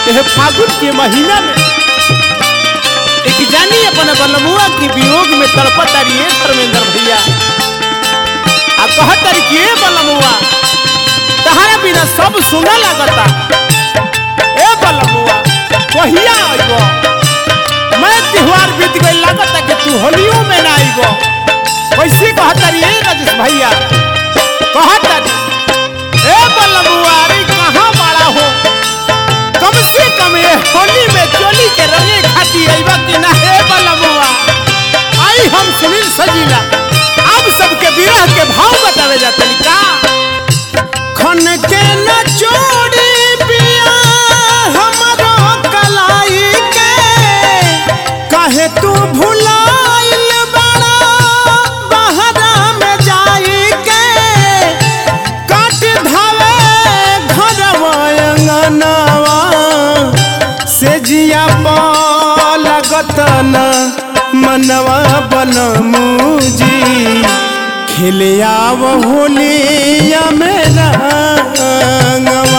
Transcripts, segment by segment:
यह फागुन के महीना में एक जानी अपन बलमुआ की वियोग में तड़पत रही धर्मेंद्र भैया आ कहत रही कि ए बलमुआ तहरा बिना सब सुना लगता ए बलमुआ कहिया आइबो मैं त्योहार बीत गई लगता कि तू होलियो में ना आइबो कैसे कहत रही ए राजेश भैया कहत रही ए बलमुआ अरे कहाँ बड़ा हो कम से कम ये होली में चोली के रंगे खाती अइबा कि ना हे बलमुआ आई हम सुनील सजीला अब सबके विरह के भाव बतावे जाते का खन के न चोरी पिया हमरो कलाई के काहे तू भुलाइल बड़ा बहरा में जाई के काट धावे घरवा अंगनवा से जिया लगत न मनवा बनमुजी खेले आव होलिया मेरा रंगवा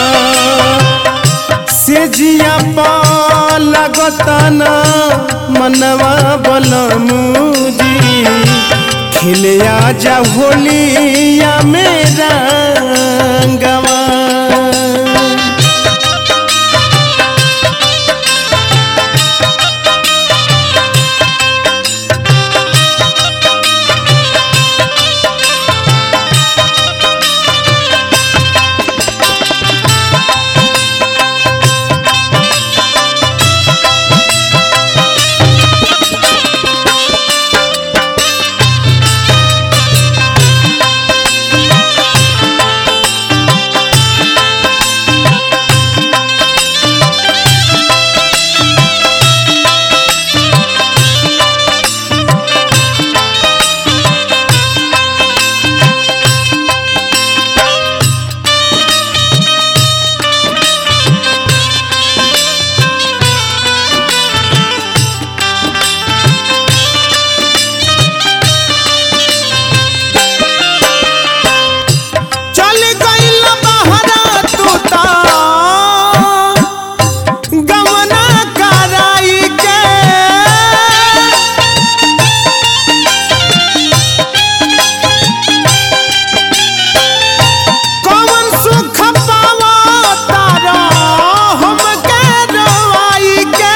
से जिया लगत न मनवा बनमुजी खेले आजा होलिया मेरा रंगवा चल गइल बहरा तू ता गमना कराई के कौन सुख पावा तारा हमके रवाई के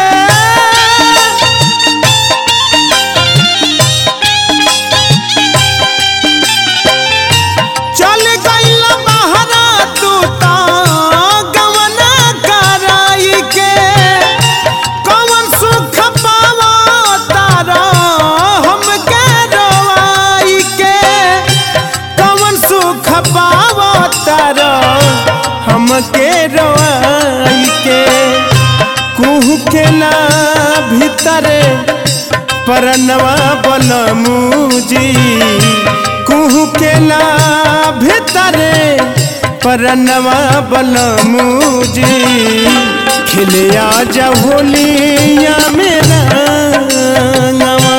चल गइल बहरा तू ता गमना कराई के कौन सुख पावा तारा हमके रवाई के कौन सुख पावा तारा हमके रवाई के कुहू के ना भीतरे परनवा बनमुजी कुहू के ना भीतरे परनवा बनमुजी खिले आजा होलिया मेरा नवा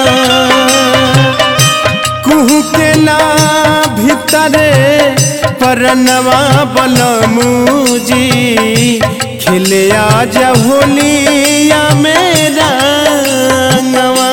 कुहू के ना भीतरे परनवा बनमुजी खिले आजा होलिया मेरा नवा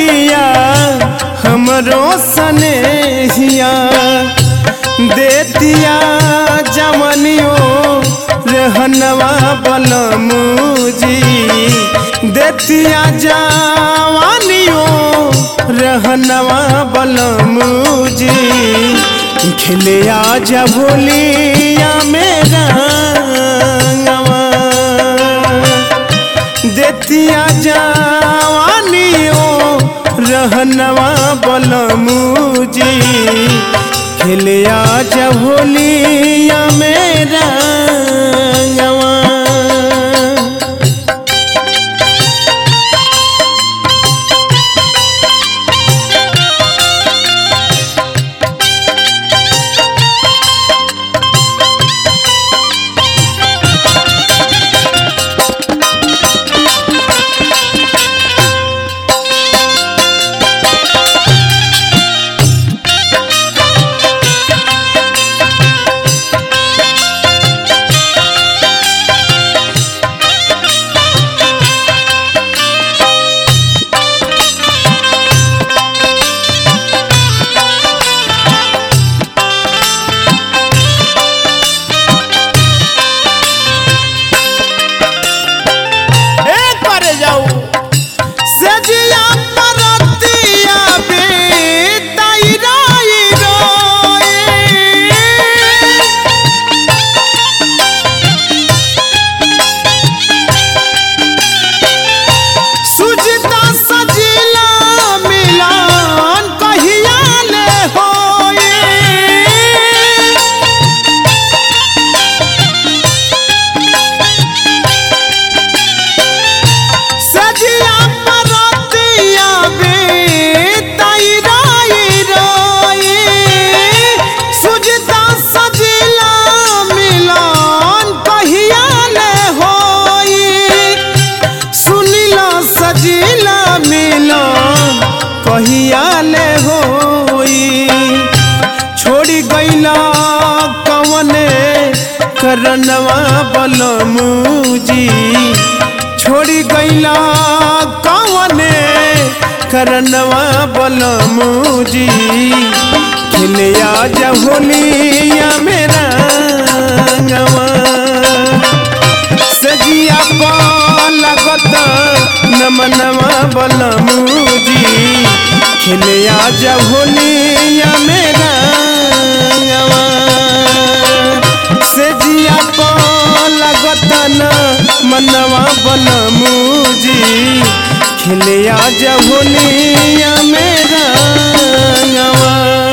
पिया हमरो सनेहिया देतिया जमनियो रहनवा बलमुजी देतिया जवानियो रहनवा बलमुजी खेले आजा भोलिया मेरा देतिया जवानियो रहनवा बलमुजी खेले आजा भोलिया मेरा गवा ए करे जाऊ सजिया परतिया बेताई राई रोए सुजता सजिला मिलान कहिया ले होए सजिया परतिया बेताई राई रोए सुजता सजिला मिलान कहिया ले होई सुनिला सजिला मिलान कहिया ले होई छोड़ी गईला कवने करनवा बलमुजी छोड़ी गईला कवने करनवा बलमुजी खेले आजा होलिया मेरा गवा सजिया लगत नमनवा बलमुजी खेले आजा होलिया मेरा गवा सजिया लगत न मनवा बलमुजी खेले आजा होलिया मेरा गवा